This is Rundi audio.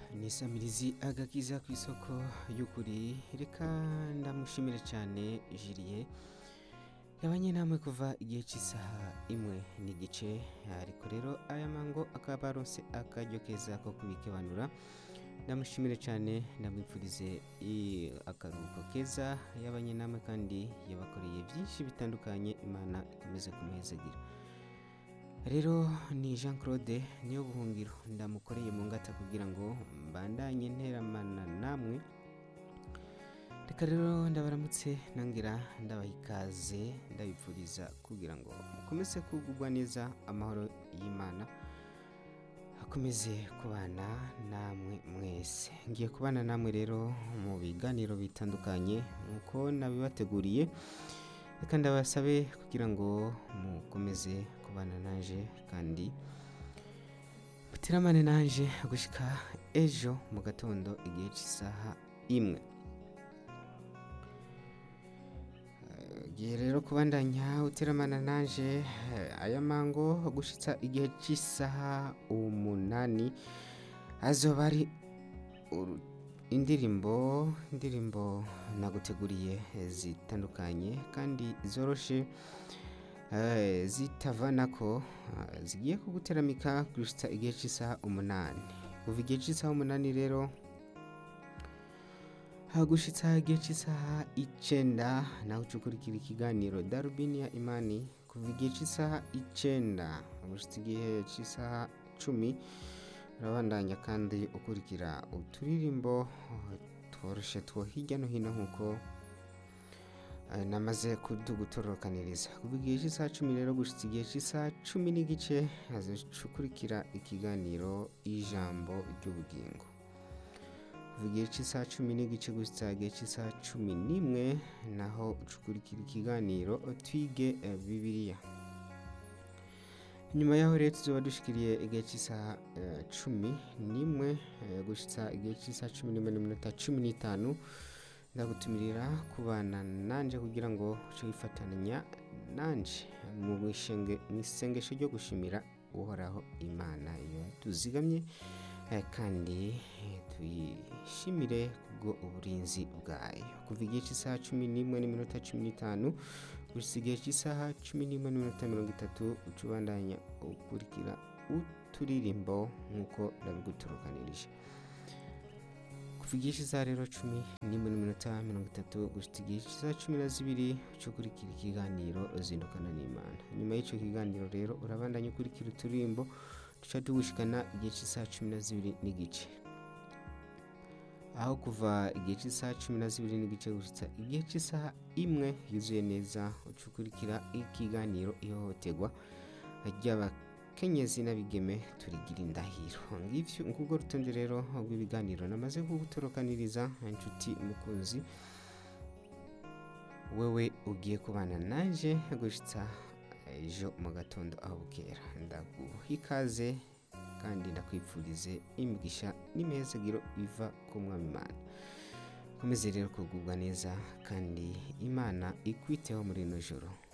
nisamirizi agakiza ku isoko y'ukuri reka ndamushimire cyane jiriye yabanye namwe kuva igihe cy'isaha imwe n'igice ariko rero aya mango akaba aronse akaryo keza ko kubikebanura ndamushimire cyane ndamwipfurize i- akaruhuko keza yabanye namwe kandi yabakoreye byinshi bitandukanye imana ikomeze kumuhezagira rero ni jean claude niyo buhungiro ndamukoreye mu ngata kugira ngo mbandanye nteramana namwe reka rero ndabaramutse nongera ndabaha ikaze ndabipfuriza kugira ngo mukomeze kugubwa neza amahoro y'imana akomeze kubana namwe mwese ngiye kubana namwe rero mu biganiro bitandukanye nk'uko nabibateguriye reka ndabasabe kugira ngo mukomeze kubana nanje kandi mutiramane nanje gushika ejo mu gatondo igihe cy'isaha imwe gihe rero kubandanya uteramana nanje eh, aya mango gushitsa igihe cy'isaha umunani azoba ari uru- indirimbo indirimbo naguteguriye eh, zitandukanye kandi zoroshe eh, zitavanako ah, zigiye kuguteramika gushitsa igihe cy'isaha umunani kuva igihe cy'isaha umunani rero hagushitsa igihe cy'isaha icenda naho ucukurikira ikiganiro darubini ya imani kuva igihe cy'isaha icenda gushitsa igihe cy'isaha cumi urabandanya kandi ukurikira uturirimbo eh, tworoshe two hirya no hino nk'uko eh, namaze kudugutorokaniriza kuva igihe cy'isaha cumi rero gushitsa igihe cy'isaha cumi n'igice hazacukurikira ikiganiro ijambo ry'ubugingo kuva igihe cy'isaha cumi n'igice gusa igihe cy'isaha cumi n'imwe naho ucukurikira ikiganiro twige eh, bibiliya nyuma yaho rero tuzoba dushikiriye igihe cy'isaha eh, cumi n'imwe eh, gushitsa igihe cy'isaha cumi n'imwe n'iminota cumi n'itanu ndagutumirira kubana nanje kugira ngo uce wifatanya nanje mu bishenge- mu isengesho ryo gushimira uhoraho imana iyo tuzigamye eh, kandi eh, tuyishimire kubwo uburinzi bwayo kuva igihe cy'isaha cumi n'imwe n'iminota cumi n'itanu gusa igihe cy'isaha cumi n'imwe n'iminota mirongo itatu uca ubandanya ukurikira uturirimbo nk'uko ndabiguturukanirije kuva igihe cy'isaha rero cumi n'imwe n'iminota mirongo itatu gusa igihe cy'isaha cumi na zibiri uca ukurikira ikiganiro zindukana n'imana nyuma y'icyo kiganiro rero urabandanya ukurikira uturirimbo duca tugushikana igihe cy'isaha cumi na zibiri n'igice aho kuva igihe cy'isaha cumi na zibiri n'igice gushitsa igihe cy'isaha imwe yuzuye neza uca ukurikira ikiganiro ihohoterwa ry'abakenyezi n'abigeme turigira indahiro ngivyo ngubwo rutonde rero rw'ibiganiro namaze kugutorokaniriza inshuti mukunzi wewe ugiye kubana nanje gushitsa ejo mu gatondo aho bukera ndaguha ikaze kandi ndakwifurize imigisha n'imihezagiro iva ku mwami imana komeze rero kugubwa neza kandi imana ikwiteho muri ino joro